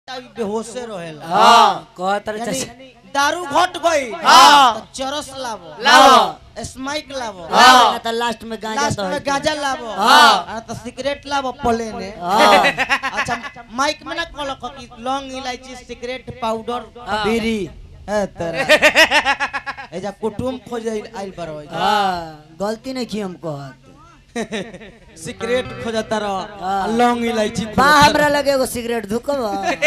Time बेहोशे रहेला हाँ कहत रहे यानी चाचा दारू घट गई हाँ। तो चरस लावो लावो। स्माइक लावो हाँ, ना तो लास्ट में गांजा लास्ट तो में है। गांजा लावो हाँ। आ तो सिगरेट लावो प्लेने हाँ। अच्छा माइक में ना कहलो कि लौंग इलायची सिगरेट पाउडर हाँ। बीड़ी है तेरा एजा कुटुम खोज आइल पर हाँ गलती नहीं की हम कहत सिगरेट खोजता रह हाँ। लौंग इलायची बा खोजता हमरा लगे एगो सिगरेट धुकब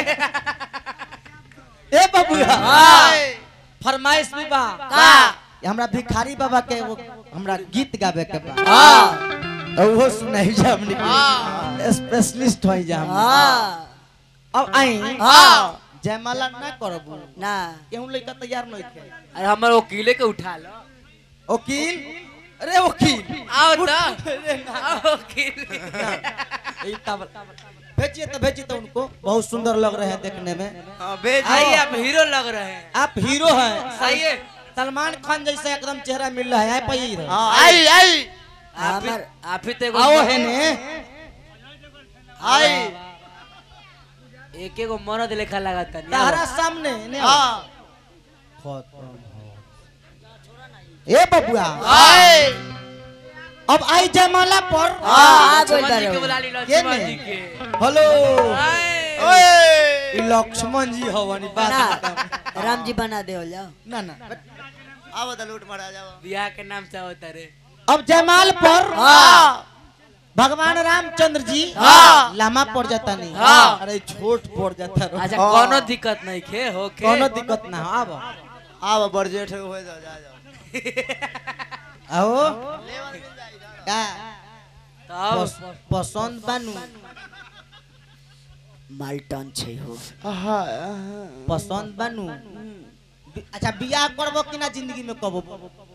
ए बबुआ हाँ। फरमाइश भी बा का ये हमरा भिखारी बाबा के वो हमरा गीत गावे के बा हाँ तो वो सुनाई जा हमनी के स्पेशलिस्ट होई जा हम हाँ अब आई हाँ जयमाला ना करबू ना केहू लइका तैयार नहीं थे अरे हमर वकीले के उठा लो वकील अरे वकील आओ उठ। तो अरे ना। आओ वकील ई तब भेजिए तो भेजिए तो उनको बहुत सुंदर लग रहे हैं देखने में हाँ भेज आइए आप हीरो लग रहे हैं आप हीरो हैं आइए सलमान खान जैसा एकदम चेहरा मिल रहा है आए पाइए आई आई हमर आप आप ही तो एगो- आओ है ने आई एक एगो मरद लेखा लगाता नहीं तारा सामने ने खत्म ए बबुआ आई अब आई जयमाला पर हाँ, आ गइल लक्ष्मण जी बारे। के बुला ली के लक्ष्मण में? जी के हेलो आई ई लक्ष्मण जी हवनी बात ना खत्म। राम जी बना दे जाओ ना ना अब तो लूट मारा जाओ बियाह के नाम से होता रे अब जयमाल पर हाँ भगवान रामचंद्र जी हाँ। लामा पड़ जाता नहीं हाँ। अरे छोट पड़ जाता रहो। अच्छा कोनो दिक्कत नहीं खे हो के कोनो दिक्कत ना हो अब आब बरजेठ हो जा जा जा आओ का तब पस- पसंद बानू माल्टन छै हो पसंद बानू बि- अच्छा बियाह करबो कि ना जिंदगी में कबो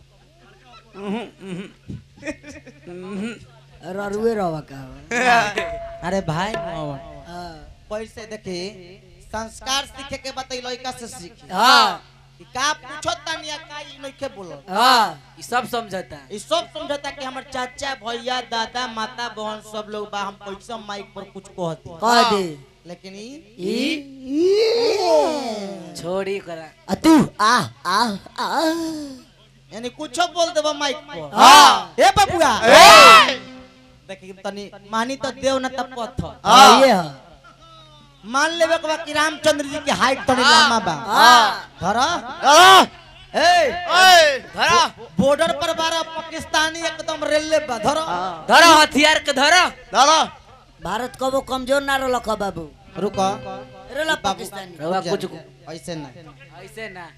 ररुए रवा का अरे भाई मोहन, हाँ पैसे देखी संस्कार सीखे के बताई लड़का से सीखे हाँ कि का पूछो तनिया का ई नइखे बोलो हाँ ई सब समझता ई सब समझता कि हमर चाचा भैया दादा माता बहन सब लोग बा हम कैसे माइक पर कुछ कहती कह दे लेकिन ई ई छोड़ी करा आ तू आ आ आ यानी कुछो बोल देबो माइक पर हाँ। ए बबुआ देखी तनी मानी तो देव ना तब पत्थर हाँ ये है मान लेबे के बा कि रामचंद्र जी के हाइट तनी लंबा बा हाँ धरा ए धरा बॉर्डर पर बारा पाकिस्तानी एकदम रेलवे बा धरा धरा हथियार के धरा धरा भारत कबो कमजोर ना रहलक ह बाबू रुको रहला पाकिस्तानी रवा कुछ ऐसे ना ऐसे ना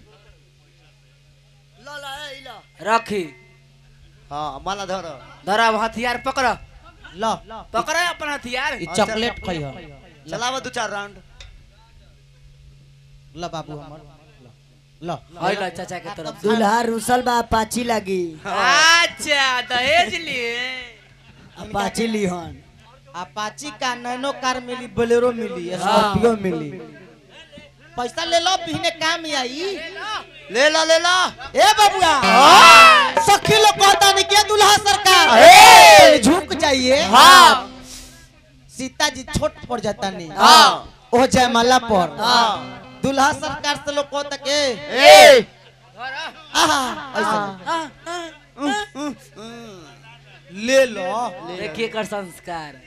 लो लो ए लो रखी हाँ माला धर धरा अब हथियार पकड़ लो पकड़ अपन हथियार ई चॉकलेट खई हो चलावा दो चार राउंड लो बाबू हमर लो हई लो चाचा के तरफ दुल्हा रुसल बा पाची लागी अच्छा दहेज लिए पाची लिहन अपाची का नैनो कार मिली बोलेरो मिली स्कॉर्पियो मिली पैसा ले लो पीने काम आई ले ला ले ला ए बबुआ सखी लोग कहता नहीं क्या दुल्हा सरकार तनी झुक जाइए हाँ सीता जी छोट पड़ जाता नहीं हाँ ओ जयमाला पर हाँ दुल्हा सरकार से लोग कहता के ए आहा ऐसा ले लो देखिए कर संस्कार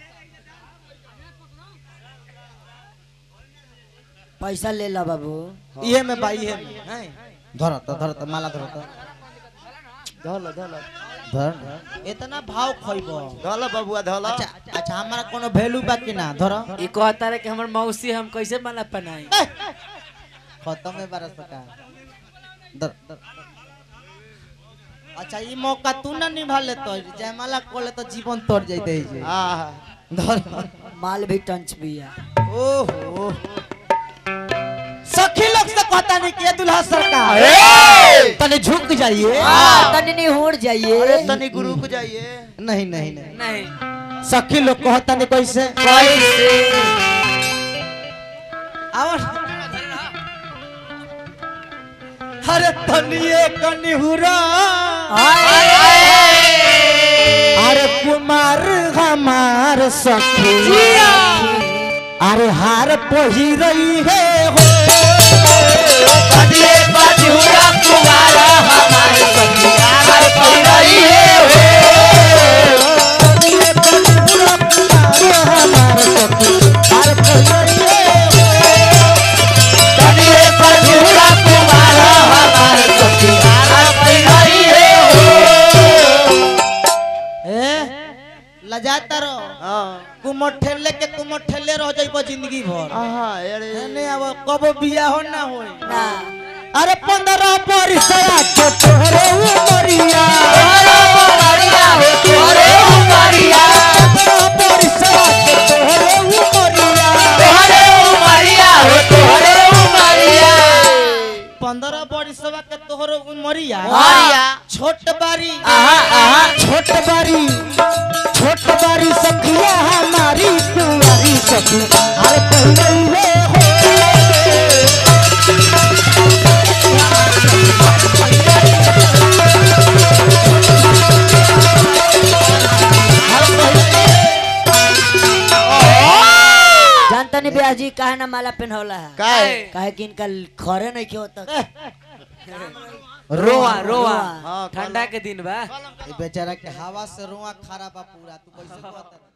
पैसा ले ला बाबू इहे में भाई इहे में हैं धर तो धर तो माला धर तो धल धल धर इतना भाव खइबो धल बबुआ धल अच्छा अच्छा हमारा कोनो वैल्यू बा कि ना धर ई कहता रहे कि हमर मौसी हम कैसे माला पहनाई खत्म है बारह सौ का धर धर अच्छा ई मौका तू ना निभा ले तो जयमाला को ले तो जीवन तोड़ जाते है जे हाँ धर माल भी टंच बिया ओहो सखी लोग से कहता नहीं कि ये दुल्हा सरकार तने झुक जाइए हाँ तनी नहीं होड़ अरे जाइए तनी गुरु को जाइए नहीं नहीं नहीं नहीं सखी लोग कहता नहीं कैसे कैसे और अरे तनिए कनिहुरा अरे कुमार हमार सखी अरे हार पही रही है हो कदिए बजुरा कुवारा हमारे सखिया हर पड़ रही है हो कदिए बजुरा कुवारा हमारे सखिया हर पड़ रही है हो ए लजाता रहो हाँ कुमट ठेले के कुमट ठेले रह जाइबो जिंदगी भर आहा अरे एने अब कबो बियाह ना होई ना अरे पंद्रह परिसया के तोहरे उमरिया तोरे उमरिया हो तोरे उमरिया पंद्रह परिसया के तोहरे उमरिया तोरे उमरिया हो तोरे उमरिया पंद्रह परिसया के तोहरे उमरिया उमरिया। छोट बारी आहा आहा छोट बारी छोट बारी सखिया हमारी कुंवारी सखी अरे पहले हो जानता नहीं ब्याह जी काहे ना माला पहनौला है काय काहे कि इनका खरे नहीं क्यों तक रोआ रोआ हाँ, ठंडा के दिन बा ए बेचारा के हवा से रोआ खराब बा पूरा तू कैसे कहता